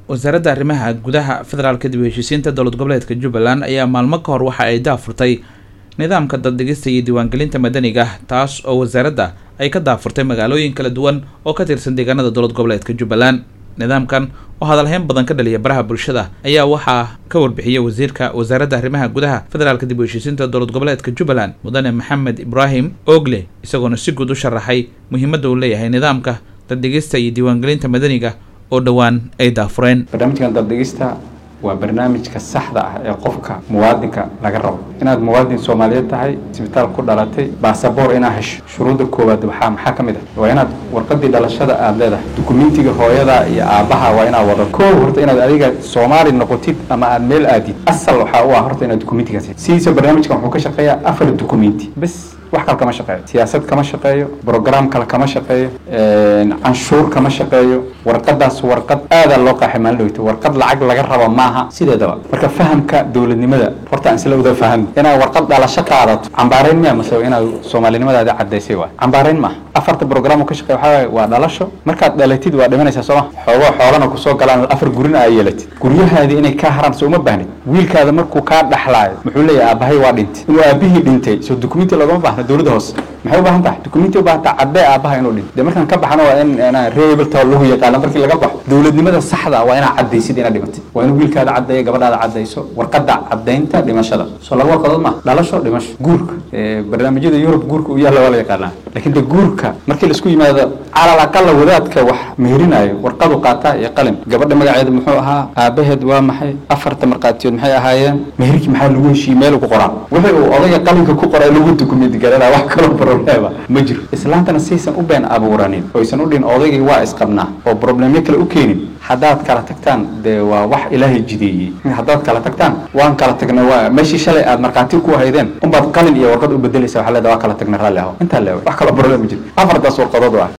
wasaaradda arrimaha gudaha federaalka dib u heshiisiinta dowlad goboleedka jubbaland ayaa maalmo ka hor waxa ay daafurtay nidaamka daddhigista iyo diiwaangelinta madaniga taas oo wasaaradda ay ka daafurtay magaalooyin kala duwan oo ka tirsan deegaanada dowlad goboleedka jubbaland nidaamkan oo hadalhayn badan ka dhaliya baraha bulshada ayaa waxaa ka warbixiyay wasiirka wasaaradda arrimaha gudaha federaalka dib u heshiisiinta dowlad goboleedka jubbaland mudane maxamed ibraahim ogle isagoona si guud u sharaxay muhiimadda uu leeyahay nidaamka daddhigista iyo diiwaangelinta madaniga oo dhowaan ay daafureen barnaamijkan daddhigista waa barnaamijka saxda ah ee qofka muwaadinka laga rabo inaad muwaadin soomaaliyeed tahay isbitaal ku dhalatay baasaboor inaad hesho shuruudda koowaad waxaa maxaa ka mid ah waa inaad warqadii dhalashada aada leedahay dukumentiga hooyada iyo aabbaha waa inaad wado koow horta inaad adiga soomaali noqotid ama aad meel aadid asal waxaa u ah horta inaad dukumentigaas sidiisa barnaamijkan wuxuu ka shaqeeyaa afar dukumenti bes wax kale kama shaqeeyo siyaasad kama shaqeeyo brogram kale kama shaqeeyo canshuur kama shaqeeyo warqadaas warqad aadaa loo qaaxay maalin dhoweyta warqad lacag laga rabo maaha sideedaba marka fahamka dowladnimada horta aan isla wada fahano inaad warqad dhalasho qaadato cambaarayn miya mase inaad soomaalinimadaadi cadaysay waay cambaarayn maaha afarta brogram ka shaqeeya waxaa waaye waa dhalasho markaad dhalatid waa dhimanaysaa sooma xoogoo xoolana kusoo galaan afar gurina aa yeelatid guryahaadii inay kaa haraan soo uma baahnid wiilkaada markuu kaa dhaxlaayo muxuu leeyahay aabbahay waa dhintay inuu aabihii dhintay soo dukumenti loogama baahna dowladda hoose maxay u baahan tahay dukumenti u baahan tahay caddee aabbaha inuu dhinto dee markaan ka baxano waa in reebelta lagu yaqaano markii laga baxo dowladnimada saxda waa inaad caddaysid inaad dhimatid waa in wiilkaada caddeeyo gabadhaada caddayso warqadda caddaynta dhimashada soo laba warqadood ma dhalasho dhimasho guurka barnaamijyada yurub guurka u yaalla waa la yaqaanaa laakiin de guurka markii laisku yimaado calal aqala wadaadka wax meherinayo warqadu qaataa iyo qalin gabadha magaceeda muxuu ahaa aabaheed waa maxay afarta markhaatiyood maxay ahaayeen meherkii maxaa lagu heshiiyey meel ku qoraa wixii uu odayga qalinka ku qoray lagu dukumenti garanaa wax kaloo problema ma jiro islaantana saysan u been abuuranin oysan u dhihin odaygii waa isqabnaa oo problemyo kale u keenin haddaad kala tagtaan dee waa wax ilaahay jideeyey haddaad kala tagtaan waan kala tagnay waa meeshii shalay aad markhaati ku haydeen unbaad qalin iyo warqad u bedelaysa waxaa leedahay waa kala tagnay raalli aho intaa leewa wax kaloo problem ma jiro afartaas warqadood ah